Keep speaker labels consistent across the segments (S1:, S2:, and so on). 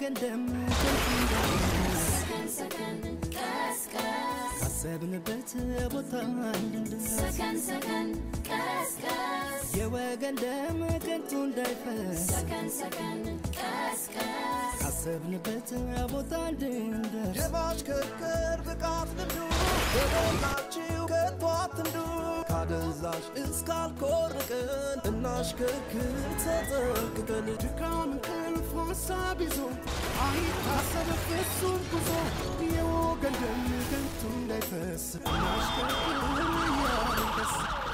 S1: የወገን ደም ከንቱ እንዳይፈስ ካሰብንበት ቦታ እንድንደርስ የወገን ደም ከንቱ እንዳይፈስ ካሰብንበት ቦታ እንድንደርስ
S2: የማሽከርከር ብቃት ልምዱ በሞላችሁ ከቶ አትንዱ ካደንዛዥ እስካልኮርቅን እናሽከርክር ተጠንቅቀን
S1: ድካም እንቅልፍ ሀሳብ ይዞ አይታሰብ ፍጹም ጉዞ የወገን ደም ከንቱ እንዳይፈስ እናሽከርክር እያልን ደስ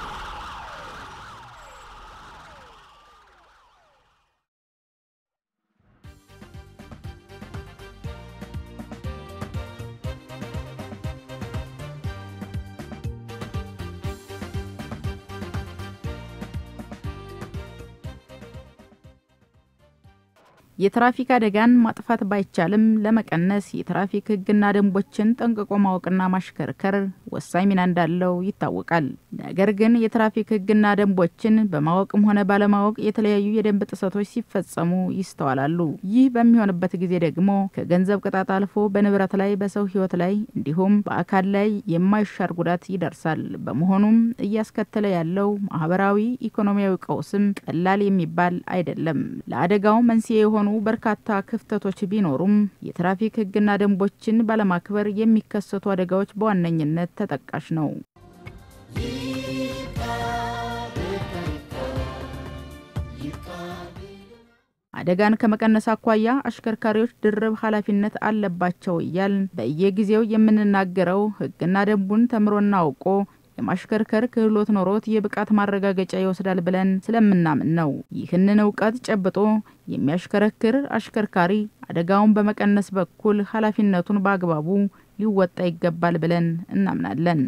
S3: የትራፊክ አደጋን ማጥፋት ባይቻልም ለመቀነስ የትራፊክ ሕግና ደንቦችን ጠንቅቆ ማወቅና ማሽከርከር ወሳኝ ሚና እንዳለው ይታወቃል። ነገር ግን የትራፊክ ሕግና ደንቦችን በማወቅም ሆነ ባለማወቅ የተለያዩ የደንብ ጥሰቶች ሲፈጸሙ ይስተዋላሉ። ይህ በሚሆንበት ጊዜ ደግሞ ከገንዘብ ቅጣት አልፎ በንብረት ላይ፣ በሰው ሕይወት ላይ እንዲሁም በአካል ላይ የማይሻር ጉዳት ይደርሳል። በመሆኑም እያስከተለ ያለው ማህበራዊ፣ ኢኮኖሚያዊ ቀውስም ቀላል የሚባል አይደለም። ለአደጋው መንስኤ የሆኑ በርካታ ክፍተቶች ቢኖሩም የትራፊክ ሕግና ደንቦችን ባለማክበር የሚከሰቱ አደጋዎች በዋነኝነት ተጠቃሽ ነው። አደጋን ከመቀነስ አኳያ አሽከርካሪዎች ድርብ ኃላፊነት አለባቸው እያል በየጊዜው የምንናገረው ሕግና ደንቡን ተምሮና አውቆ የማሽከርከር ክህሎት ኖሮት የብቃት ማረጋገጫ ይወስዳል ብለን ስለምናምን ነው። ይህንን እውቀት ጨብጦ የሚያሽከረክር አሽከርካሪ አደጋውን በመቀነስ በኩል ኃላፊነቱን በአግባቡ ሊወጣ ይገባል ብለን እናምናለን።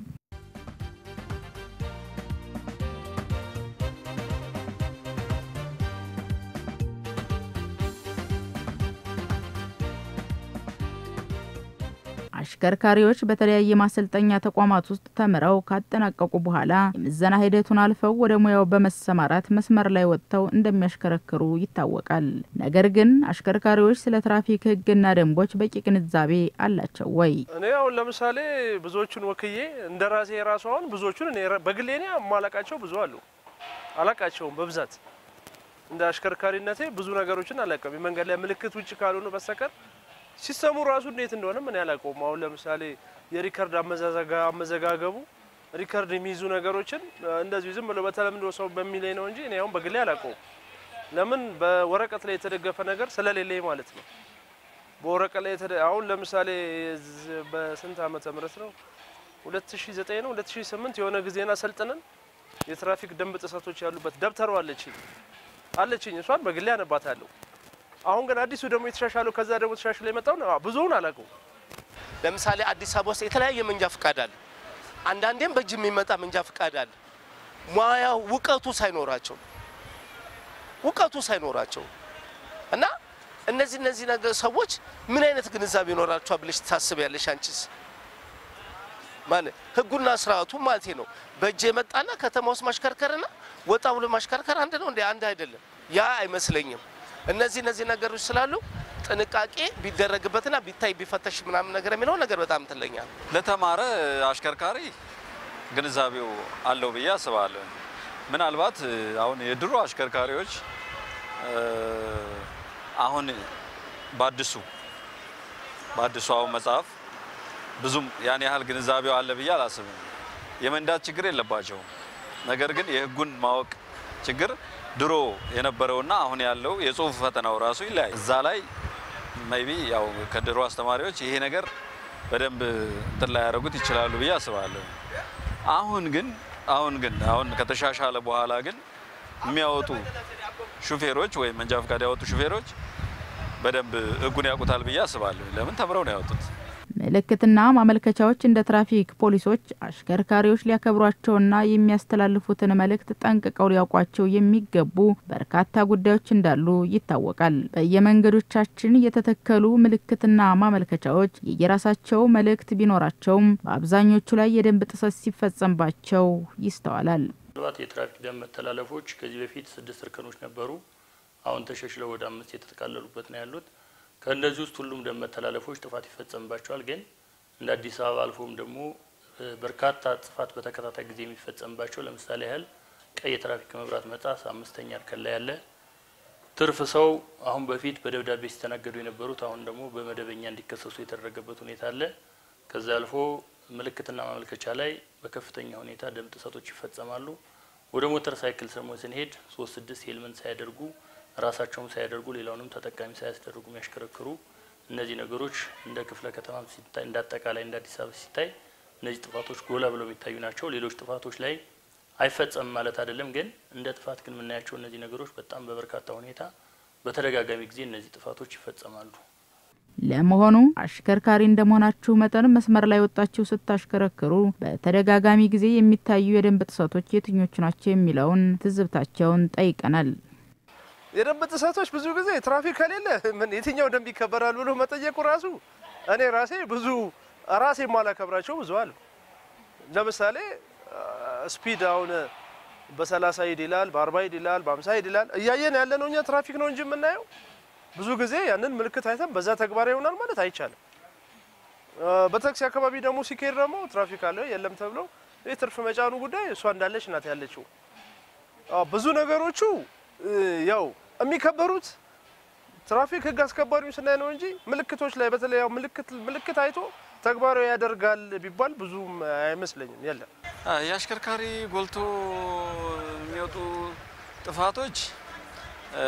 S3: አሽከርካሪዎች በተለያየ ማሰልጠኛ ተቋማት ውስጥ ተምረው ካጠናቀቁ በኋላ የምዘና ሂደቱን አልፈው ወደ ሙያው በመሰማራት መስመር ላይ ወጥተው እንደሚያሽከረክሩ ይታወቃል። ነገር ግን አሽከርካሪዎች ስለ ትራፊክ ሕግና ደንቦች በቂ ግንዛቤ አላቸው ወይ?
S4: እኔ አሁን ለምሳሌ ብዙዎቹን ወክዬ እንደ ራሴ የራሱ አሁን ብዙዎቹን እኔ በግሌ እኔ የማላቃቸው ብዙ አሉ። አላቃቸውም በብዛት እንደ አሽከርካሪነቴ ብዙ ነገሮችን አላውቅም። የመንገድ ላይ ምልክት ውጭ ካልሆኑ በስተቀር ሲስተሙ ራሱ እንዴት እንደሆነ ምን ያላውቀውም። አሁን ለምሳሌ የሪከርድ አመዘጋገቡ ሪከርድ የሚይዙ ነገሮችን እንደዚሁ ዝም ብሎ በተለምዶ ሰው በሚለኝ ነው እንጂ እኔ አሁን በግሌ አላውቀውም። ለምን በወረቀት ላይ የተደገፈ ነገር ስለሌለኝ ማለት ነው። በወረቀት ላይ አሁን ለምሳሌ በስንት ዓመተ ምህረት ነው 2009 ነው 2008 የሆነ ጊዜና ሰልጥነን የትራፊክ ደንብ ጥሰቶች ያሉበት ደብተሩ አለችኝ አለችኝ እሷን በግሌ አነባታለሁ። አሁን ግን አዲሱ ደግሞ የተሻሻለው ከዛ ደግሞ ተሻሽሎ የመጣውን ብዙውን አላውቀውም።
S5: ለምሳሌ አዲስ አበባ ውስጥ የተለያየ መንጃ ፍቃድ አለ። አንዳንዴም በእጅ የሚመጣ መንጃ ፍቃድ አለ። ሙያው እውቀቱ ሳይኖራቸው እውቀቱ ሳይኖራቸው እና እነዚህ እነዚህ ነገር ሰዎች ምን አይነት ግንዛቤ ይኖራቸዋል ብለሽ ታስቢያለሽ? አንቺስ ማለት ህጉና ስርዓቱ ማለት ነው። በእጅ የመጣና ከተማ ውስጥ ማሽከርከርና ወጣ ብሎ ማሽከርከር አንድ ነው እንዴ? አንድ አይደለም። ያ አይመስለኝም። እነዚህ እነዚህ ነገሮች ስላሉ ጥንቃቄ ቢደረግበትና ቢታይ ቢፈተሽ ምናምን ነገር የሚለው ነገር በጣም ትለኛል።
S6: ለተማረ አሽከርካሪ ግንዛቤው አለው ብዬ አስባለሁ። ምናልባት አሁን የድሮ አሽከርካሪዎች አሁን በአዲሱ በአዲሱ አሁን መጽሐፍ ብዙም ያን ያህል ግንዛቤው አለ ብዬ አላስብም። የመንዳት ችግር የለባቸውም። ነገር ግን የህጉን ማወቅ ችግር ድሮ የነበረውና አሁን ያለው የጽሁፍ ፈተናው ራሱ ይለያል። እዛ ላይ ሜይቢ ያው ከድሮ አስተማሪዎች ይሄ ነገር በደንብ እንትን ላይ ያደረጉት ይችላሉ ብዬ አስባለሁ። አሁን ግን አሁን ግን አሁን ከተሻሻለ በኋላ ግን የሚያወጡ ሹፌሮች ወይም መንጃ ፈቃድ ያወጡ ሹፌሮች በደንብ ህጉን ያውቁታል ብዬ አስባለሁ። ለምን ተምረው ነው ያወጡት።
S3: ምልክትና ማመልከቻዎች እንደ ትራፊክ ፖሊሶች አሽከርካሪዎች ሊያከብሯቸውና የሚያስተላልፉትን መልእክት ጠንቅቀው ሊያውቋቸው የሚገቡ በርካታ ጉዳዮች እንዳሉ ይታወቃል። በየመንገዶቻችን የተተከሉ ምልክትና ማመልከቻዎች የየራሳቸው መልእክት ቢኖራቸውም በአብዛኞቹ ላይ የደንብ ጥሰት ሲፈጸምባቸው ይስተዋላል።
S7: ምናልባት የትራፊክ ደንብ መተላለፎች ከዚህ በፊት ስድስት እርከኖች ነበሩ። አሁን ተሻሽለው ወደ አምስት የተጠቃለሉበት ነው ያሉት። ከእነዚህ ውስጥ ሁሉም ደንብ መተላለፎች ጥፋት ይፈጸምባቸዋል። ግን እንደ አዲስ አበባ አልፎም ደግሞ እ፣ በርካታ ጥፋት በተከታታይ ጊዜ የሚፈጸምባቸው ለምሳሌ ያህል ቀይ የትራፊክ መብራት መጣስ አምስተኛ እርከን ላይ ያለ ትርፍ ሰው አሁን በፊት በደብዳቤ ሲስተናገዱ የነበሩት አሁን ደግሞ በመደበኛ እንዲከሰሱ የተደረገበት ሁኔታ አለ። ከዚያ አልፎ ምልክትና ማመልከቻ ላይ በከፍተኛ ሁኔታ ደንብ ጥሰቶች ይፈጸማሉ። ወደ ሞተር ሳይክል ደግሞ ስንሄድ ሶስት ስድስት ሄልመንት ሳያደርጉ ራሳቸውም ሳያደርጉ ሌላውንም ተጠቃሚ ሳያስደርጉ የሚያሽከረክሩ እነዚህ ነገሮች እንደ ክፍለ ከተማ ሲታይ እንደ አጠቃላይ እንደ አዲስ አበባ ሲታይ እነዚህ ጥፋቶች ጎላ ብለው የሚታዩ ናቸው። ሌሎች ጥፋቶች ላይ አይፈጸምም ማለት አይደለም። ግን እንደ ጥፋት ግን የምናያቸው እነዚህ ነገሮች በጣም በበርካታ ሁኔታ በተደጋጋሚ ጊዜ እነዚህ ጥፋቶች ይፈጸማሉ።
S3: ለመሆኑ አሽከርካሪ እንደመሆናችሁ መጠን መስመር ላይ ወጣችሁ ስታሽከረክሩ በተደጋጋሚ ጊዜ የሚታዩ የደንብ ጥሰቶች የትኞቹ ናቸው የሚለውን ትዝብታቸውን ጠይቀናል።
S4: የደንብ ጥሰቶች ብዙ ጊዜ ትራፊክ ከሌለ ምን የትኛው ደንብ ይከበራል ብሎ መጠየቁ ራሱ እኔ ራሴ ብዙ ራሴ የማላከብራቸው ብዙ አሉ። ለምሳሌ ስፒድ አሁን በሰላሳ ሂድ ይላል፣ በአርባ ሂድ ይላል፣ በአምሳ ሂድ ይላል። እያየን ያለ ነው እኛ ትራፊክ ነው እንጂ የምናየው ብዙ ጊዜ ያንን ምልክት አይተን በዛ ተግባራዊ ይሆናል ማለት አይቻልም። በታክሲ አካባቢ ደግሞ ሲካሄድ ደግሞ ትራፊክ አለ የለም ተብሎ ይህ ትርፍ መጫኑ ጉዳይ እሷ እንዳለች ናት ያለችው። አዎ፣ ብዙ ነገሮቹ እ፣ ያው የሚከበሩት ትራፊክ ሕግ አስከባሪው ስናይ ነው እንጂ ምልክቶች ላይ በተለይ ያው ምልክት ምልክት አይቶ ተግባራዊ ያደርጋል ቢባል ብዙም አይመስለኝም። የለም
S6: አ፣ የአሽከርካሪ ጎልቶ የሚወጡ ጥፋቶች እ፣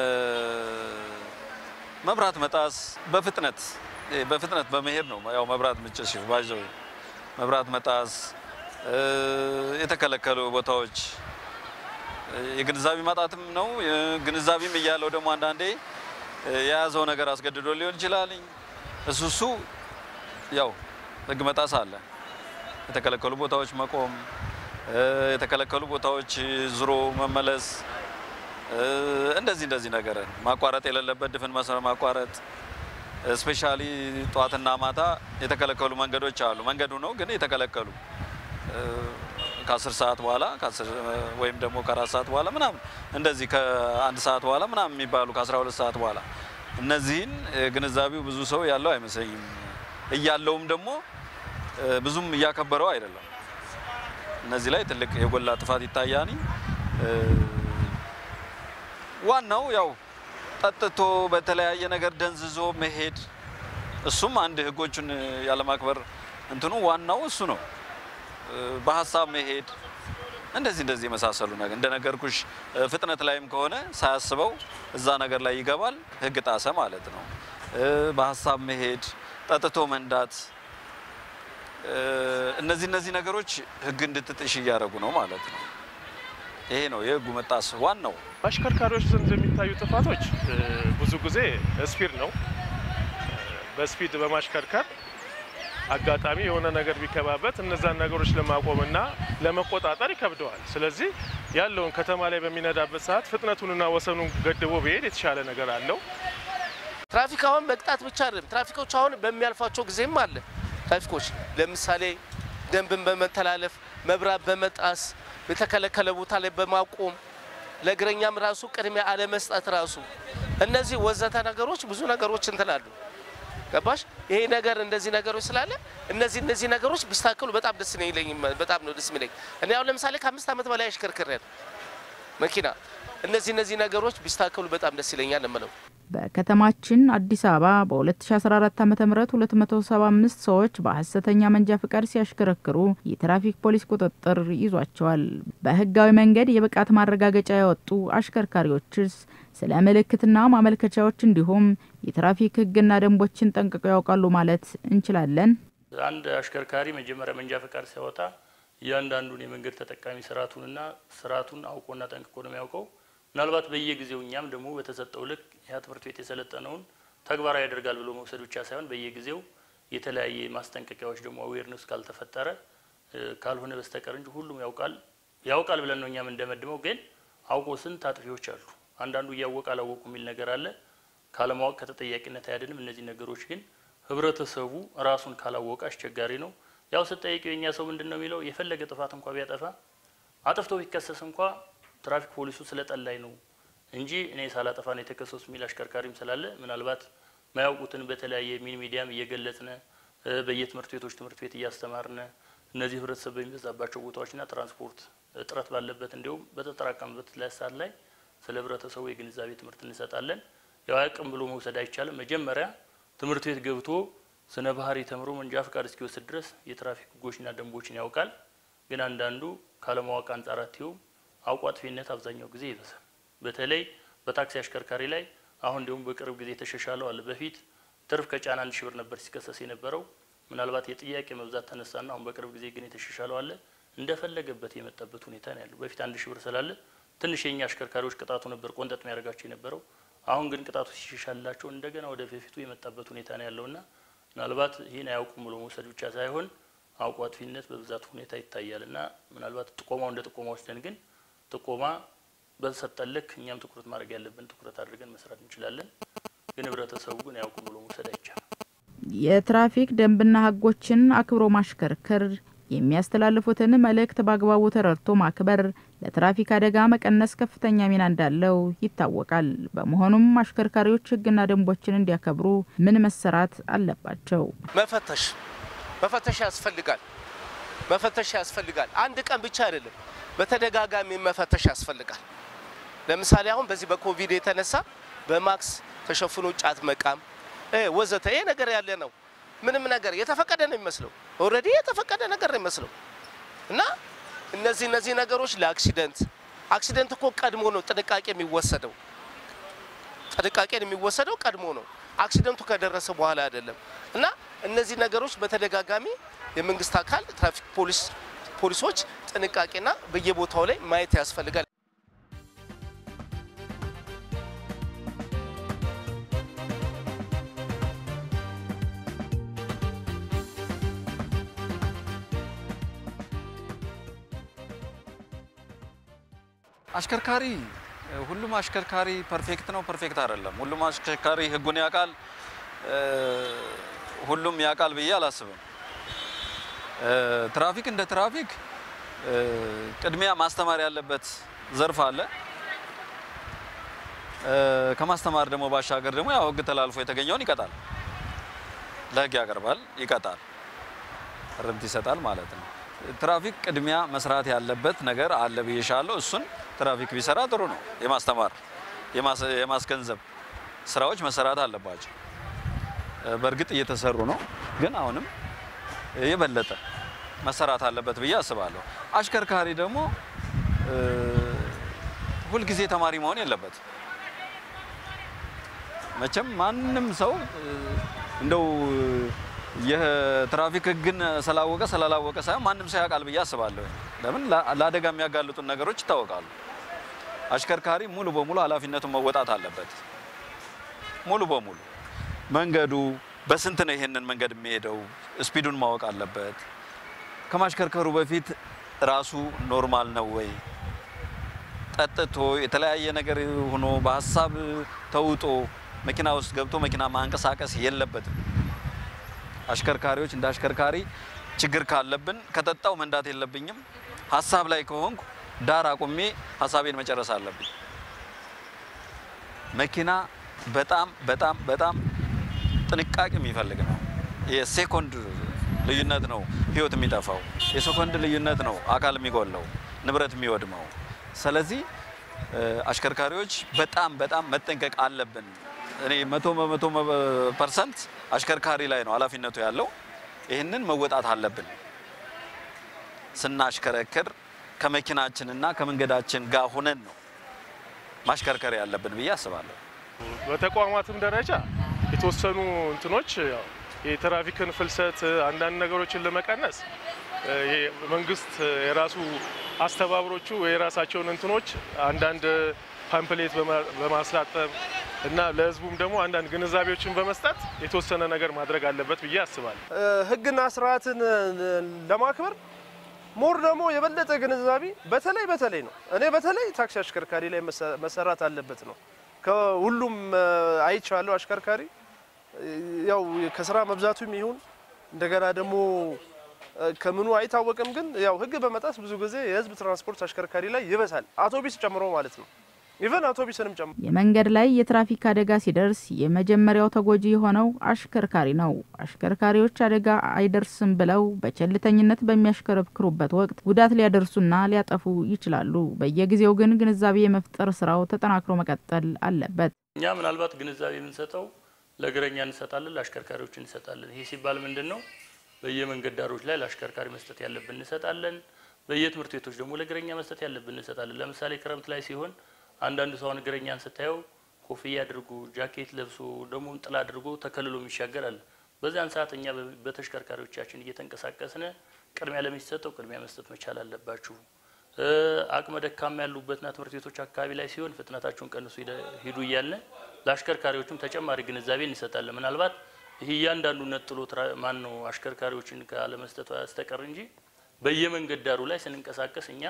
S6: መብራት መጣስ፣ በፍጥነት እ፣ በፍጥነት በመሄድ ነው። ያው መብራት ምጭሽ ባይዘው መብራት መጣስ፣ እ፣ የተከለከሉ ቦታዎች እ፣ የግንዛቤ ማጣትም ነው። የ- ግንዛቤም እያለው ደግሞ አንዳንዴ እ፣ የያዘው ነገር አስገድዶ ሊሆን ይችላል። እሱ እሱ ያው ህግ መጣስ አለ። የተከለከሉ ቦታዎች መቆም፣ እ፣ የተከለከሉ ቦታዎች ዙሮ መመለስ፣ እ፣ እንደዚህ እንደዚህ ነገር ማቋረጥ የሌለበት ድፍን መስመር ማቋረጥ፣ ስፔሻሊ ጠዋትና ማታ የተከለከሉ መንገዶች አሉ። መንገዱ ነው ግን የተከለከሉ እ፣ ከአስር ሰዓት በኋላ ከአስር ወይም ደግሞ ከአራት ሰዓት በኋላ ምናምን እንደዚህ ከአንድ ሰዓት በኋላ ምናምን የሚባሉ ከአስራ ሁለት ሰዓት በኋላ እነዚህን እ፣ ግንዛቤው ብዙ ሰው ያለው አይመስለኝም። እያለውም ደግሞ እ፣ ብዙም እያከበረው አይደለም። እነዚህ ላይ ትልቅ የጎላ ጥፋት ይታያኒ። እ፣ ዋናው ያው ጠጥቶ በተለያየ ነገር ደንዝዞ መሄድ እሱም አንድ ህጎቹን ያለማክበር እንትኑ ዋናው እሱ ነው። እ፣ በሀሳብ መሄድ እንደዚህ እንደዚህ የመሳሰሉ ነገር እንደነገርኩሽ እ፣ ፍጥነት ላይም ከሆነ ሳያስበው እዛ ነገር ላይ ይገባል፣ ህግ ጣሰ ማለት ነው። እ፣ በሀሳብ መሄድ፣ ጠጥቶ መንዳት እ፣ እነዚህ እነዚህ ነገሮች ህግ እንድትጥሽ እያደረጉ ነው ማለት ነው። ይሄ ነው የህጉ መጣስ ዋናው።
S4: በአሽከርካሪዎች ዘንድ የሚታዩ ጥፋቶች እ፣ ብዙ ጊዜ ስፒድ ነው። በስፒድ በማሽከርከር አጋጣሚ የሆነ ነገር ቢከባበት እነዛን ነገሮች ለማቆምና ለመቆጣጠር ይከብደዋል። ስለዚህ ያለውን ከተማ ላይ በሚነዳበት ሰዓት ፍጥነቱንና ወሰኑን ገድቦ ቢሄድ የተሻለ ነገር አለው።
S5: ትራፊክ አሁን መቅጣት ብቻ አይደለም። ትራፊኮች አሁን በሚያልፏቸው ጊዜም አለ። ትራፊኮች ለምሳሌ ደንብን በመተላለፍ መብራት በመጣስ የተከለከለ ቦታ ላይ በማቆም ለእግረኛም ራሱ ቅድሚያ አለመስጠት ራሱ እነዚህ ወዘተ ነገሮች ብዙ ነገሮች እንትላሉ። ገባሽ? ይሄ ነገር እንደዚህ ነገሮች ስላለ እነዚህ እነዚህ ነገሮች ቢስተካከሉ በጣም ደስ ነው ይለኝ። በጣም ነው ደስ የሚለኝ። እኔ አሁን ለምሳሌ ከአምስት ዓመት በላይ አሽከርክሬያለሁ መኪና። እነዚህ እነዚህ ነገሮች ቢስተካከሉ በጣም ደስ ይለኛል እምለው
S3: በከተማችን አዲስ አበባ በ2014 ዓ ም 275 ሰዎች በሀሰተኛ መንጃ ፍቃድ ሲያሽከረክሩ የትራፊክ ፖሊስ ቁጥጥር ይዟቸዋል። በህጋዊ መንገድ የብቃት ማረጋገጫ ያወጡ አሽከርካሪዎችስ ስለ ምልክትና ማመልከቻዎች እንዲሁም የትራፊክ ህግና ደንቦችን ጠንቅቀው ያውቃሉ ማለት እንችላለን?
S7: አንድ አሽከርካሪ መጀመሪያ መንጃ ፈቃድ ሲያወጣ እያንዳንዱን የመንገድ ተጠቃሚ ስርዓቱንና ስርዓቱን አውቆና ጠንቅቆ ነው የሚያውቀው። ምናልባት በየጊዜው እኛም ደግሞ በተሰጠው ልክ ያ ትምህርት ቤት የሰለጠነውን ተግባራዊ ያደርጋል ብሎ መውሰድ ብቻ ሳይሆን በየጊዜው የተለያየ ማስጠንቀቂያዎች ደግሞ አዌርነስ ካልተፈጠረ እ፣ ካልሆነ በስተቀር እንጂ ሁሉም ያውቃል ያውቃል ብለን ነው እኛም እንደመድመው። ግን አውቆ ስንት አጥፊዎች አሉ። አንዳንዱ እያወቀ አላወቁ የሚል ነገር አለ። ካለማወቅ ከተጠያቂነት አያድንም። እነዚህ ነገሮች ግን ህብረተሰቡ ራሱን ካላወቀ አስቸጋሪ ነው። ያው ስጠይቀው የኛ ሰው ምንድን ነው የሚለው የፈለገ ጥፋት እንኳ ቢያጠፋ አጥፍቶ ቢከሰስ እንኳ ትራፊክ ፖሊሱ ስለጠላኝ ነው እንጂ እኔ ሳላጠፋ ነው የተከሰሱ የሚል አሽከርካሪም ስላለ ምናልባት ማያውቁትን በተለያየ ሚን ሚዲያም እየገለጽነ እ፣ በየትምህርት ቤቶች ትምህርት ቤት እያስተማርነ እነዚህ ህብረተሰብ በሚበዛባቸው ቦታዎችና ትራንስፖርት እጥረት ባለበት እንዲሁም በተጠራቀምበት ላይ ሰዓት ላይ ስለ ህብረተሰቡ የግንዛቤ ትምህርት እንሰጣለን። ያው አያውቅም ብሎ መውሰድ አይቻልም። መጀመሪያ ትምህርት ቤት ገብቶ ስነ ባህሪ ተምሮ መንጃ ፈቃድ እስኪወስድ ድረስ የትራፊክ ህጎችና ደንቦችን ያውቃል። ግን አንዳንዱ ካለማወቅ አንጻር አትየውም አውቆ አጥፊነት አብዛኛው ጊዜ ይበዛል። በተለይ በታክሲ አሽከርካሪ ላይ አሁን እንዲሁም በቅርብ ጊዜ ተሻሻለው አለ። በፊት ትርፍ ከጫና አንድ ሺህ ብር ነበር ሲከሰስ የነበረው። ምናልባት የጥያቄ መብዛት ተነሳና አሁን በቅርብ ጊዜ ግን የተሻሻለው አለ። እንደፈለገበት የመጣበት ሁኔታ ነው ያለው። በፊት አንድ ሺህ ብር ስላለ ትንሽ የኛ አሽከርካሪዎች ቅጣቱ ነበር ቆንጠጥ የሚያደርጋቸው የነበረው። አሁን ግን ቅጣቱ ሲሻሻላቸው እንደገና ወደ በፊቱ የመጣበት ሁኔታ ነው ያለውና ምናልባት ይህን አያውቁም ብሎ መውሰድ ብቻ ሳይሆን አውቆ አጥፊነት በብዛት ሁኔታ ይታያል እና ምናልባት ጥቆማው እንደ ጥቆማ ወስደን ግን ጥቆማ በተሰጠን ልክ እኛም ትኩረት ማድረግ ያለብን ትኩረት አድርገን መስራት እንችላለን። ግን ህብረተሰቡ ግን አያውቁም ብሎ መውሰድ አይቻልም።
S3: የትራፊክ ደንብና ሕጎችን አክብሮ ማሽከርከር የሚያስተላልፉትን መልእክት በአግባቡ ተረድቶ ማክበር ለትራፊክ አደጋ መቀነስ ከፍተኛ ሚና እንዳለው ይታወቃል። በመሆኑም አሽከርካሪዎች ሕግና ደንቦችን እንዲያከብሩ ምን መሰራት አለባቸው?
S5: መፈተሽ መፈተሽ ያስፈልጋል። መፈተሽ ያስፈልጋል። አንድ ቀን ብቻ አይደለም፣ በተደጋጋሚ መፈተሽ ያስፈልጋል። ለምሳሌ አሁን በዚህ በኮቪድ የተነሳ በማክስ ተሸፍኖ ጫት መቃም እ ወዘተ ይሄ ነገር ያለ ነው። ምንም ነገር የተፈቀደ ነው የሚመስለው፣ ኦልሬዲ የተፈቀደ ነገር ነው የሚመስለው እና እነዚህ እነዚህ ነገሮች ለአክሲደንት አክሲደንት እኮ ቀድሞ ነው ጥንቃቄ የሚወሰደው ጥንቃቄ የሚወሰደው ቀድሞ ነው። አክሲደንቱ ከደረሰ በኋላ አይደለም እና እነዚህ ነገሮች በተደጋጋሚ የመንግስት አካል ትራፊክ ፖሊስ ፖሊሶች ጥንቃቄና በየቦታው ላይ ማየት ያስፈልጋል።
S6: አሽከርካሪ ሁሉም አሽከርካሪ ፐርፌክት ነው፣ ፐርፌክት አይደለም። ሁሉም አሽከርካሪ ህጉን ያውቃል፣ እ፣ ሁሉም ያውቃል ብዬ አላስብም። እ፣ ትራፊክ እንደ ትራፊክ እ፣ ቅድሚያ ማስተማር ያለበት ዘርፍ አለ። እ፣ ከማስተማር ደግሞ ባሻገር ደግሞ ያው ህግ ተላልፎ የተገኘውን ይቀጣል፣ ለህግ ያቀርባል፣ ይቀጣል፣ ርምት ይሰጣል ማለት ነው። ትራፊክ ቅድሚያ መስራት ያለበት ነገር አለ ብዬሻለሁ። እሱን ትራፊክ ቢሰራ ጥሩ ነው። የማስተማር የማስ- የማስገንዘብ ስራዎች መሰራት አለባቸው። እ፣ በእርግጥ እየተሰሩ ነው፣ ግን አሁንም የበለጠ መሰራት አለበት ብዬ አስባለሁ። አሽከርካሪ ደግሞ እ፣ ሁልጊዜ ተማሪ መሆን የለበትም። መቼም ማንም ሰው እ፣ እንደው የትራፊክ ህግን ስላወቀ ስላላወቀ ሳይሆን ማንም ሰው ያውቃል ብዬ አስባለሁ። ለምን ላ- ለአደጋ የሚያጋልጡን ነገሮች ይታወቃሉ። አሽከርካሪ ሙሉ በሙሉ ኃላፊነቱን መወጣት አለበት። ሙሉ በሙሉ መንገዱ በስንት ነው ይሄንን መንገድ የሚሄደው ስፒዱን ማወቅ አለበት። ከማሽከርከሩ በፊት ራሱ ኖርማል ነው ወይ ጠጥቶ የተለያየ ነገር ሆኖ በሀሳብ ተውጦ መኪና ውስጥ ገብቶ መኪና ማንቀሳቀስ የለበትም። አሽከርካሪዎች እንደ አሽከርካሪ ችግር ካለብን ከጠጣው መንዳት የለብኝም። ሀሳብ ላይ ከሆንኩ ዳር አቁሜ ሀሳቤን መጨረስ አለብኝ። መኪና በጣም በጣም በጣም ጥንቃቄ የሚፈልግ ነው። የሴኮንድ ልዩነት ነው ህይወት የሚጠፋው። የሴኮንድ ልዩነት ነው አካል የሚጎለው፣ ንብረት የሚወድመው። ስለዚህ እ፣ አሽከርካሪዎች በጣም በጣም መጠንቀቅ አለብን። እኔ መቶ በመቶ ፐርሰንት አሽከርካሪ ላይ ነው ኃላፊነቱ ያለው። ይህንን መወጣት አለብን። ስናሽከረክር ከመኪናችንና ከመንገዳችን ጋር ሆነን ነው ማሽከርከር ያለብን ብዬ አስባለሁ።
S4: በተቋማትም ደረጃ የተወሰኑ እንትኖች ያው የትራፊክን ፍልሰት አንዳንድ ነገሮችን ለመቀነስ እ፣ ይሄ መንግስት የራሱ አስተባብሮቹ የራሳቸውን እንትኖች አንዳንድ ፓምፕሌት በማ- በማስላጠብ እና ለህዝቡም ደግሞ አንዳንድ ግንዛቤዎችን በመስጠት የተወሰነ ነገር ማድረግ አለበት ብዬ አስባለሁ። ህግና ስርዓትን ለማክበር ሞር ደግሞ የበለጠ ግንዛቤ በተለይ በተለይ ነው እኔ በተለይ ታክሲ አሽከርካሪ ላይ መሰ- መሰራት አለበት ነው። ከሁሉም አይቻለሁ አሽከርካሪ ያው ከስራ መብዛቱም ይሁን እንደገና ደግሞ እ፣ ከምኑ አይታወቅም፣ ግን ያው ህግ በመጣስ ብዙ ጊዜ የህዝብ ትራንስፖርት አሽከርካሪ ላይ ይበዛል፣ አውቶቢስ ጨምሮ ማለት ነው። ኢቨን አውቶቡስንም ጨምሮ
S3: የመንገድ ላይ የትራፊክ አደጋ ሲደርስ የመጀመሪያው ተጎጂ የሆነው አሽከርካሪ ነው። አሽከርካሪዎች አደጋ አይደርስም ብለው በቸልተኝነት በሚያሽከረክሩበት ወቅት ጉዳት ሊያደርሱና ሊያጠፉ ይችላሉ። በየጊዜው ግን ግንዛቤ የመፍጠር ስራው ተጠናክሮ መቀጠል አለበት።
S7: እኛ ምናልባት ግንዛቤ የምንሰጠው ለእግረኛ እንሰጣለን፣ ለአሽከርካሪዎች እንሰጣለን። ይሄ ሲባል ምንድን ነው? በየመንገድ ዳሮች ላይ ለአሽከርካሪ መስጠት ያለብን እንሰጣለን። በየትምህርት ቤቶች ደግሞ ለእግረኛ መስጠት ያለብን እንሰጣለን። ለምሳሌ ክረምት ላይ ሲሆን አንዳንዱ ሰውን እግረኛን ስታየው ኮፍያ አድርጎ ጃኬት ለብሶ ደግሞ ጥላ አድርጎ ተከልሎ የሚሻገር አለ። በዚያን ሰዓት እኛ በ- በተሽከርካሪዎቻችን እየተንቀሳቀስን ቅድሚያ ለሚሰጠው ቅድሚያ መስጠት መቻል አለባችሁ። እ፣ አቅመ ደካማ ያሉበትና ትምህርት ቤቶች አካባቢ ላይ ሲሆን ፍጥነታችሁን ቀንሱ ሂደ- ሂዱ እያልን ለአሽከርካሪዎችም ተጨማሪ ግንዛቤ እንሰጣለን። ምናልባት ይህ እያንዳንዱ ነጥሎ ትራ- ማን ነው አሽከርካሪዎችን ካለመስጠቱ ያስተቀር እንጂ በየመንገድ ዳሩ ላይ ስንንቀሳቀስ እኛ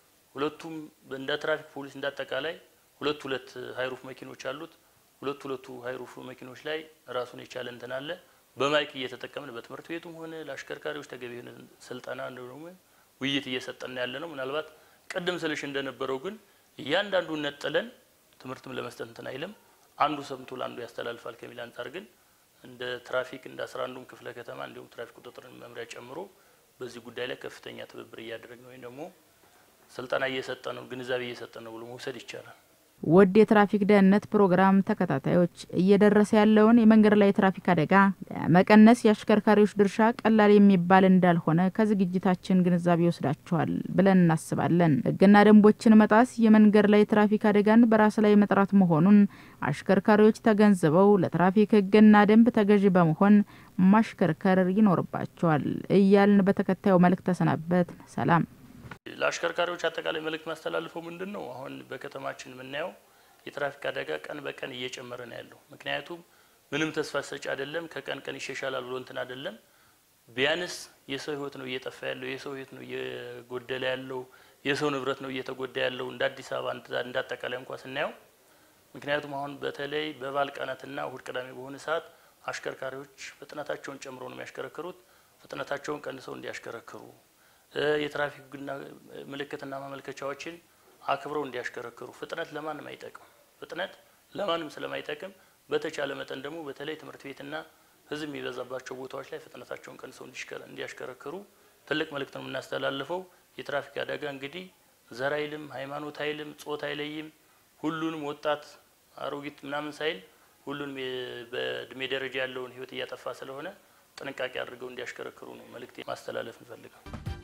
S7: ሁለቱም እንደ ትራፊክ ፖሊስ እንዳጠቃላይ ሁለት ሁለት ሀይሩፍ መኪኖች አሉት። ሁለት ሁለቱ ሀይሩፍ መኪኖች ላይ ራሱን የቻለ እንትን አለ። በማይክ እየተጠቀምን በትምህርት ቤቱም ሆነ ለአሽከርካሪዎች ተገቢ የሆነ ስልጠና እንደሆነ ውይይት እየሰጠን ያለ ነው። ምናልባት ቅድም ስልሽ እንደነበረው ግን እያንዳንዱን ነጥለን ትምህርትም ለመስጠት እንትን አይልም። አንዱ ሰምቶ ለአንዱ ያስተላልፋል ከሚል አንጻር ግን እንደ ትራፊክ እንደ አስራ አንዱም ክፍለ ከተማ እንዲሁም ትራፊክ ቁጥጥር መምሪያ ጨምሮ በዚህ ጉዳይ ላይ ከፍተኛ ትብብር እያደረግን ወይም ደግሞ ስልጠና እየሰጠ ነው፣ ግንዛቤ እየሰጠ ነው ብሎ መውሰድ ይቻላል።
S3: ውድ የትራፊክ ደህንነት ፕሮግራም ተከታታዮች እየደረሰ ያለውን የመንገድ ላይ የትራፊክ አደጋ ለመቀነስ የአሽከርካሪዎች ድርሻ ቀላል የሚባል እንዳልሆነ ከዝግጅታችን ግንዛቤ ወስዳችኋል ብለን እናስባለን። ሕግና ደንቦችን መጣስ የመንገድ ላይ የትራፊክ አደጋን በራስ ላይ መጥራት መሆኑን አሽከርካሪዎች ተገንዝበው ለትራፊክ ሕግና ደንብ ተገዢ በመሆን ማሽከርከር ይኖርባቸዋል እያልን በተከታዩ መልእክት ተሰናበት። ሰላም።
S7: ለአሽከርካሪዎች አጠቃላይ መልእክት ማስተላልፈው ምንድን ነው? አሁን በከተማችን የምናየው የትራፊክ አደጋ ቀን በቀን እየጨመረ ነው ያለው። ምክንያቱም ምንም ተስፋ ሰጪ አይደለም፣ ከቀን ቀን ይሻሻላል ብሎ እንትን አይደለም። ቢያንስ የሰው ህይወት ነው እየጠፋ ያለው፣ የሰው ህይወት ነው እየጎደለ ያለው፣ የሰው ንብረት ነው እየተጎዳ ያለው እንደ አዲስ አበባ እንዳ- እንደ አጠቃላይ እንኳ ስናየው። ምክንያቱም አሁን በተለይ በበዓል ቀናትና እሁድ ቅዳሜ በሆነ ሰዓት አሽከርካሪዎች ፍጥነታቸውን ጨምሮ ነው የሚያሽከረክሩት። ፍጥነታቸውን ቀንሰው እንዲያሽከረክሩ እ፣ የትራፊክ ህግና ምልክትና ማመልከቻዎችን አክብረው እንዲያሽከረክሩ። ፍጥነት ለማንም አይጠቅም። ፍጥነት ለማንም ስለማይጠቅም በተቻለ መጠን ደግሞ በተለይ ትምህርት ቤትና ህዝብ የሚበዛባቸው ቦታዎች ላይ ፍጥነታቸውን ቀንሰው እንዲሽከረ- እንዲያሽከረክሩ ትልቅ መልእክት ነው የምናስተላልፈው። የትራፊክ አደጋ እንግዲህ ዘር አይልም፣ ሃይማኖት አይልም፣ ጾታ አይለይም። ሁሉንም ወጣት፣ አሮጊት ምናምን ሳይል ሁሉንም የ- በእድሜ ደረጃ ያለውን ህይወት እያጠፋ ስለሆነ ጥንቃቄ አድርገው እንዲያሽከረክሩ ነው መልእክት ማስተላለፍ እንፈልገው።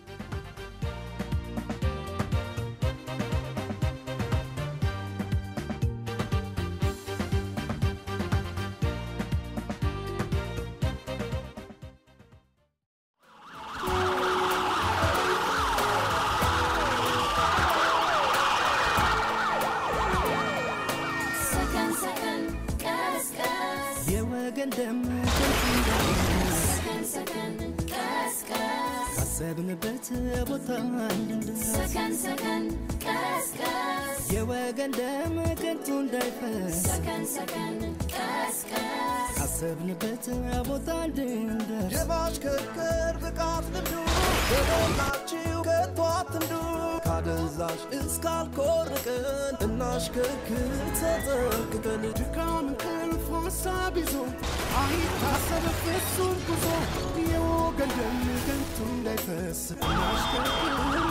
S8: Second, second, gas, gas.
S1: የወገን ደም ከንቱ እንዳይፈስ
S8: Second, second, gas, gas.
S1: ካሰብንበት ቦታ እንድንደርስ
S8: Second, second, gas, gas.
S1: የወገን ደም ከንቱ እንዳይፈስ
S8: Second, second, gas, gas.
S1: ካሰብንበት ቦታ እንድንደርስ
S2: የማሽከርከር ብቃት ልምዱ በሞላችሁ ከቶ አትንዱ ካደንዛዥ እስካልኮርቅን እናሽከርክር ተጠንቅቀን
S1: ድካም እንቅልፍ ሀሳብ ይዞ አይታሰብ ፍጹም ጉዞ የወገን ደም ከንቱ እንዳይፈስ እናሽከርክር